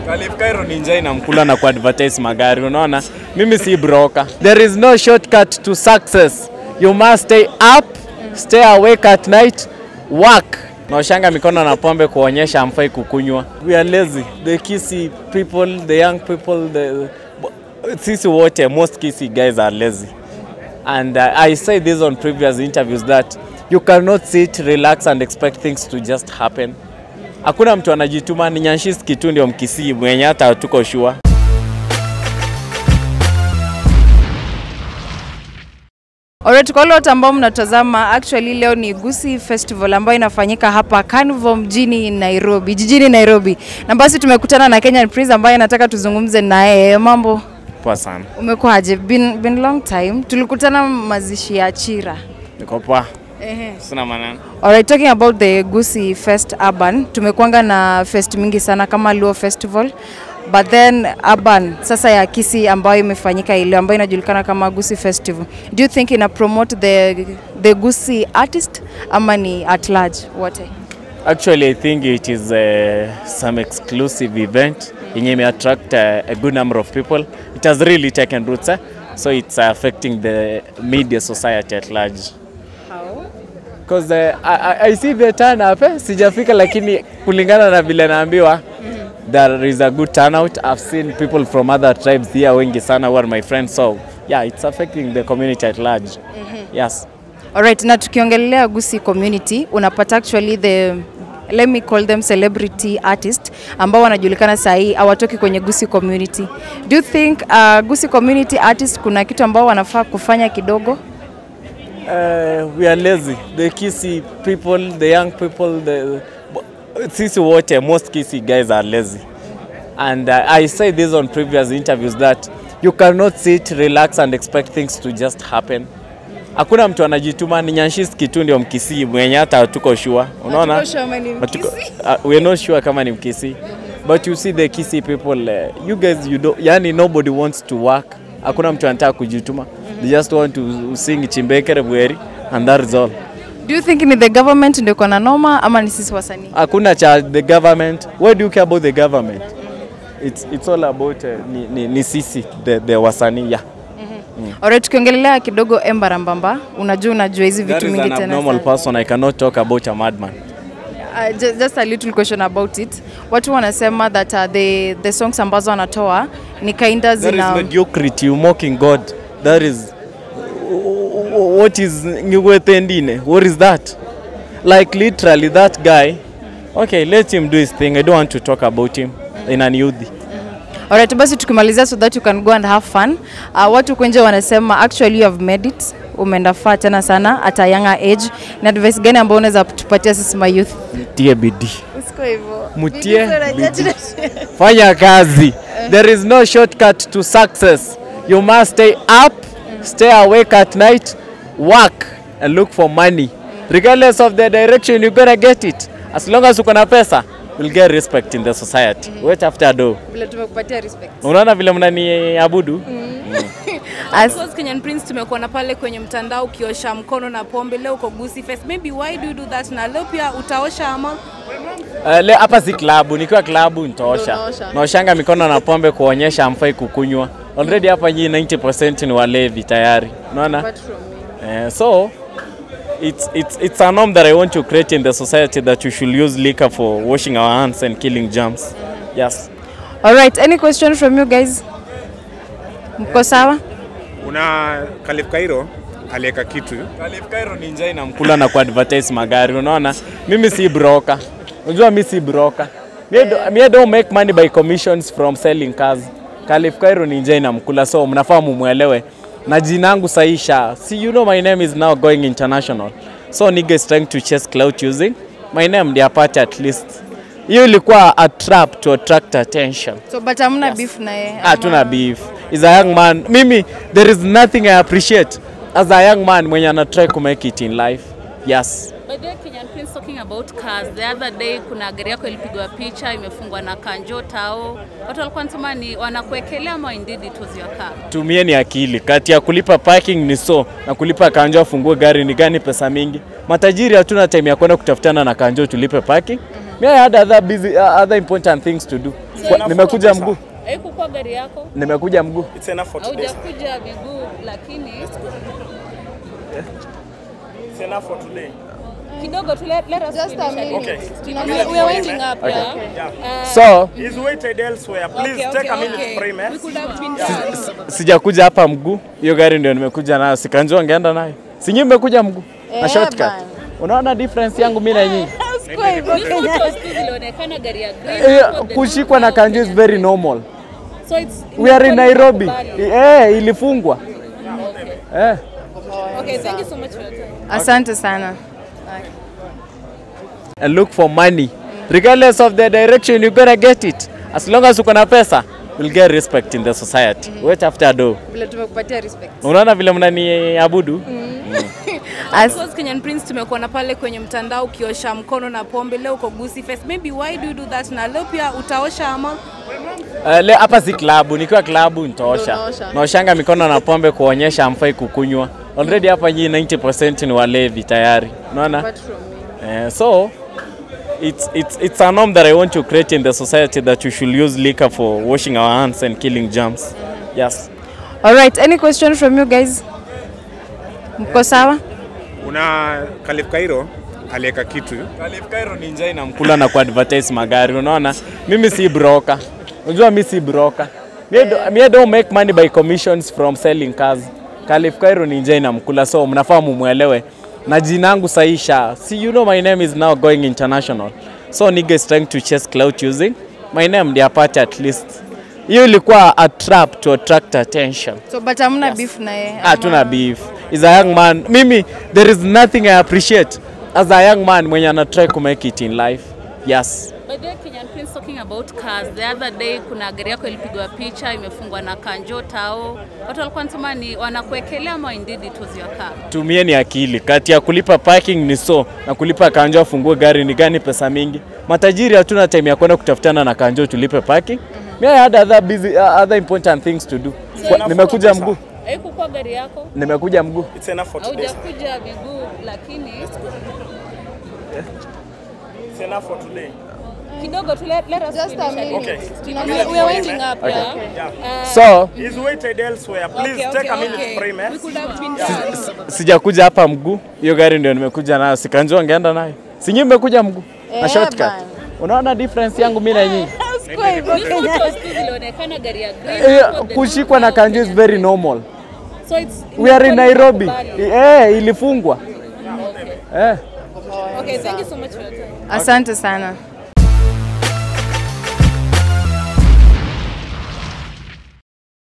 Khalif Cairo ni njaa inamkula na kuadvertise magari, unaona? Mimi si broker. There is no shortcut to success. You must stay up, stay awake at night, work. Naoshanga mikono na pombe kuonyesha hamfai kukunywa. We are lazy. The Kisii people, the young people, the sisi wote, most Kisii guys are lazy. And uh, I say this on previous interviews that you cannot sit, relax and expect things to just happen. Hakuna mtu anajituma, ni Nyanshisi tu ndio Mkisii mwenye hata tuko sure. Alright, kwa wale wote ambao mnatazama, actually leo ni Gusii Festival ambayo inafanyika hapa Carnival mjini Nairobi, jijini Nairobi. Na basi tumekutana na Kenyan Prince ambaye nataka tuzungumze naye. Mambo, Poa sana. umekuwaje? Been, been long time. Tulikutana mazishi ya Chira. Niko poa. Ehe. Sina maneno. Alright, talking about the Gusii Fest Urban, tumekuanga na fest mingi sana kama Luo Festival but then urban sasa ya Kisii ambayo imefanyika ile ambayo inajulikana kama Gusii Festival. Do you think ina promote the the Gusii artist ama ni at large wote? Actually, I think it is uh, some exclusive event yenye ime attract uh, a good number of people. It has really taken roots, eh? so it's affecting the media society at large. How? Because uh, I, I- I see the turn up, eh? sijafika lakini kulingana na vile naambiwa there is a good turnout. I've seen people from other tribes here wengi sana who are my friends so yeah, it's affecting the community at large. Yes. Alright, na tukiongelea Gusii community unapata actually the let me call them celebrity artist ambao wanajulikana saa hii hawatoki kwenye Gusii community. Do you think uh, Gusii community artist kuna kitu ambao wanafaa kufanya kidogo? Uh, we are lazy. The Kisii people, the young people, the sisi wote, most Kisii guys are lazy. And uh, I say this on previous interviews that you cannot sit, relax and expect things to just happen. Hakuna mtu anajituma, ni Nyanshisi tu ndio Mkisii mwenye hata tuko sure. Unaona? Hatuko- uh, we are not sure kama ni Mkisii. But you see the Kisii people, uh, you guys you don't, yani nobody wants to work. Hakuna mtu anataka kujituma. They just want to sing Chimbekere Bweri and that is all. Do you think ni the government ndio iko na noma ama ni sisi wasanii? Hakuna cha the government. Why do you care about the government? It's, it's all about uh, ni, ni, ni sisi the, the wasanii yeah. Alright, tukiongelea kidogo Embarambamba, unajua unajua hizi That vitu is mingi an tena. abnormal sana. person. I cannot talk about a madman. Uh, just, just a little question about it. Watu wanasema that uh, the, the songs ambazo wanatoa ni kinda That is zina mediocrity. You mocking God. That is what is Ngwetendine? What is that? Like literally that guy. Okay, let him do his thing. I don't want to talk about him in an youth. Alright, basi tukimalizia so that you can go and have fun. Uh, watu kwenje wanasema actually you have made it. Umeenda far tena sana at a younger age. Ni advice gani ambayo unaweza tupatia sisi ma youth? Tie bidii. Usiko hivyo. Mutie bidii. Fanya kazi. There is no shortcut to success. You must stay up, stay awake at night, work and look for money. Regardless of the direction you're gonna get it. As long as uko na pesa, you'll get respect in the society. Wait after do. Vile tumekupatia respect. Unaona vile mnaniabudu? As, Because Kenyan Prince tumekuona pale kwenye mtandao ukiosha mkono na pombe, leo uko Gusii Fest. Maybe why do you do that? Na leo pia utaosha ama Uh, le, hapa si klabu, nikiwa klabu nitaosha. Unaosha. Naoshanga mikono na pombe kuonyesha hamfai kukunywa. Already hapa nyinyi 90% ni walevi tayari. Unaona? apart from me. Uh, so it's, it's, it's a norm that I want to create in the society that you should use liquor for washing our hands and killing germs. Yes. Alright, any question from you guys? Mko sawa? Una Khalif Cairo aliweka kitu Khalif Cairo ni njaa inamkula na kuadvertise magari, unaona? Mimi si broker. Unajua mimi si broker. Me, do, me don't make money by commissions from selling cars. Khalif Cairo ni njaa inamkula, so mnafaa mumwelewe. Na jina yangu saisha. See, you know my name is now going international. So nigga is trying to chase clout using my name ndio apate at least. Hiyo ilikuwa a trap to attract attention. So but hamna beef na yeye. ama- hatuna beef is a young man mimi there is nothing i appreciate as a young man mwenye ana try to make it in life yes By the way, Kenyan Prince talking about cars. The other day kuna gari yako ilipigwa picha imefungwa na kanjo tao. Watu walikuwa wanasema ni wanakuwekelea ama indeed it was your car. tumieni akili kati ya kulipa parking ni so na kulipa kanjo afungue gari ni gani pesa mingi matajiri hatuna time ya kwenda kutafutana na kanjo tulipe parking Me I had other busy, uh, other important things to do. Kwa- Nimekuja mguu. Haikukuwa gari yako? Nimekuja mguu. It's enough for today. Haujakuja miguu lakini It's enough for today. kidogo tu let, let us Just a finish. minute. Okay. We, we are winding up yeah. Yeah. So, He's waited elsewhere. Please Okay, take okay, a minute okay. frame. Eh? We could have been done. sijakuja hapa mguu. Hiyo gari ndio nimekuja nayo. Sikanjua ngeenda nayo. Si nyinyi mmekuja mguu. Na shortcut. bana. Unaona difference yangu mimi na nyinyi? Ni photos tu zilionekana gari ya green. Eh, hapo the kushikwa na number, kanju is very normal. So it's We are in imekuwa Nairobi. kubali. Eh, ilifungwa. Eh. Okay, thank you so much for your time. Asante sana. and look for money. Regardless of the direction, you're gonna get it. As long as uko na pesa, you'll get respect in the society. Wait after do. Vile tumekupatia respect. Unaona vile mnaniabudu? As, Because Kenyan Prince tumekuona pale kwenye mtandao ukiosha mkono na pombe, leo uko Gusii Fest. Maybe why do you do that? Na leo pia utaosha ama Uh, le hapa si klabu, nikiwa klabu nitaosha. Unaosha. Naoshanga mikono na pombe kuonyesha hamfai kukunywa. Already hapa nyinyi 90% ni walevi tayari. Unaona? apart from me. Eh, so it's, it's, it's a norm that I want to create in the society that we should use liquor for washing our hands and killing germs. Yes. All right, any question from you guys? Mko sawa? Una Khalif Kairo aliweka kitu Khalif Cairo ni njaa inamkula na kuadvertise magari, unaona? Mimi si broker. Unajua mimi si broker. Me, do, me don't make money by commissions from selling cars. Khalif Cairo ni njaa inamkula, so mnafaa mumwelewe. Na jina yangu saisha. See, you know my name is now going international. So nigga is trying to chase clout using my name ndio apate at least. Hiyo ilikuwa a trap to attract attention. So but hamna beef na yeye. ama- hatuna beef is a young man mimi there is nothing i appreciate as a young man mwenye ana try to make it in life yes By the way, Kenyan Prince talking about cars. The other day kuna gari yako ilipigwa picha imefungwa na kanjo tao. Watu walikuwa wanasema ni wanakuwekelea ama indeed it was your car. tumieni akili kati ya kulipa parking ni so na kulipa kanjo afungue gari ni gani pesa mingi matajiri hatuna time ya kwenda kutafutana na kanjo tulipe parking me I had other busy, uh, other important things to do Kwa- nimekuja mguu Haikukuwa gari yako? nimekuja mguu It's enough for today. Haujakuja miguu lakini It's enough for today. kidogo tu let, let us Just a finish. minute. Okay. We, we are winding up yeah. Yeah. so He's waited elsewhere. Please Okay, take okay, a minute okay. frame. Eh? We could have been done. sijakuja hapa mguu hiyo gari ndio nimekuja nayo sikanjua ngeenda nayo si nyinyi mmekuja mguu na Eh, shortcut bana. unaona difference yangu mimi na nyinyi Ni photos tu zilionekana gari ya green. Eh, hapo the kushikwa na number, kanju is very normal. So it's We are in imekuwa Nairobi. kubali. Eh, ilifungwa. Eh. Okay, thank you so much for your time. Asante sana.